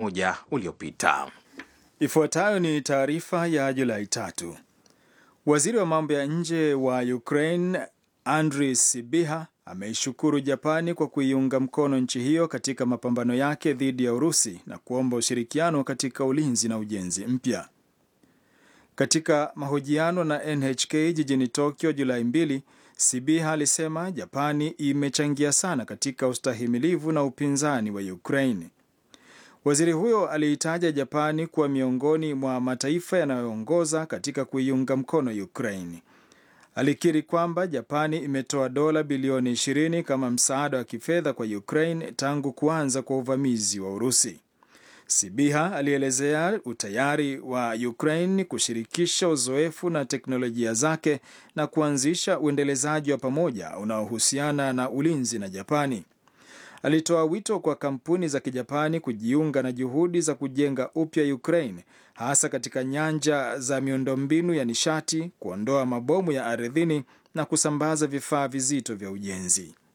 mmoja uliopita. Ifuatayo ni taarifa ya Julai tatu. Waziri wa mambo ya nje wa Ukraine Andriy Sybiha ameishukuru Japani kwa kuiunga mkono nchi hiyo katika mapambano yake dhidi ya Urusi na kuomba ushirikiano katika ulinzi na ujenzi mpya. Katika mahojiano na NHK jijini Tokyo Julai mbili, Sybiha alisema Japani imechangia sana katika ustahimilivu na upinzani wa Ukraine. Waziri huyo aliitaja Japani kuwa miongoni mwa mataifa yanayoongoza katika kuiunga mkono Ukraine. Alikiri kwamba Japani imetoa dola bilioni 20 kama msaada wa kifedha kwa Ukraine tangu kuanza kwa uvamizi wa Urusi. Sibiha alielezea utayari wa Ukraine kushirikisha uzoefu na teknolojia zake na kuanzisha uendelezaji wa pamoja unaohusiana na ulinzi na Japani. Alitoa wito kwa kampuni za Kijapani kujiunga na juhudi za kujenga upya Ukraine hasa katika nyanja za miundombinu ya nishati, kuondoa mabomu ya ardhini na kusambaza vifaa vizito vya ujenzi.